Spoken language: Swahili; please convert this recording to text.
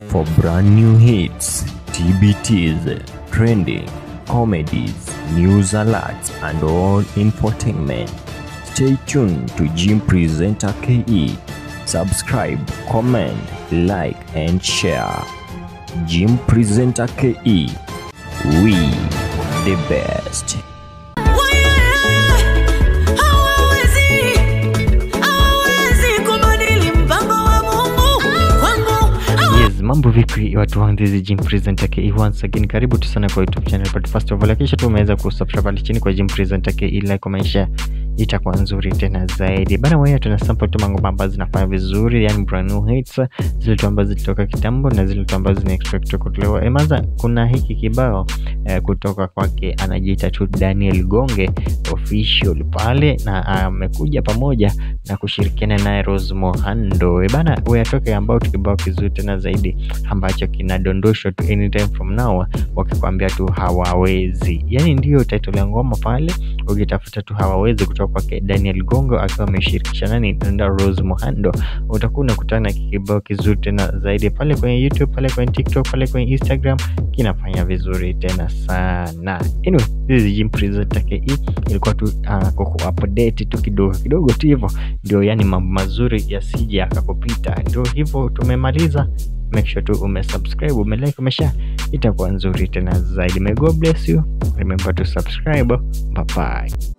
For brand new hits, TBTs, trending, comedies, news alerts, and all infotainment, stay tuned to Jim Presenter KE. Subscribe, comment, like, and share. Jim Presenter KE. We the best. Hawawezi, hawawezi kubadili mpango wa Mungu kwangu. Yes, mambo vipi watu wangu, this is Jim Presenter KE once again. Karibu tu sana kwa YouTube channel, but first of all hakikisha tu umeweza kusubscribe pale chini kwa Jim Presenter KE, like kwa maisha itakuwa nzuri tena zaidi bana. Wewe tuna sample tu mango ambazo zinafanya vizuri, yani brand new hits, zile tu ambazo zilitoka kitambo na zile tu ambazo zina expect kutolewa. Emaza, kuna hiki kibao eh, kutoka kwake anajiita tu Daniel Gonge official pale, na amekuja pamoja na kushirikiana naye Rose Muhando. E bana, weyatoke ambao tu kibao kizuri tena zaidi ambacho kinadondoshwa tu anytime from now, wakikwambia tu hawawezi. Yani ndiyo title ya ngoma pale, ukitafuta tu hawawezi kutoka kwake Daniel Gongo akiwa ameshirikisha nani na Rose Muhando, utakuwa unakutana na kibao kizuri tena zaidi pale kwenye YouTube, pale kwenye TikTok, pale kwenye Instagram, kinafanya vizuri tena sana. Anyway, this is Jim Presenter KE, ilikuwa tu uh, kuku update tu kidogo kidogo tu hivyo, ndio yani mambo mazuri yasije yakakupita. Ndio hivyo tumemaliza. Make sure tu umesubscribe, umelike, umeshare, itakuwa nzuri tena zaidi. May God bless you. Remember to subscribe. Bye bye.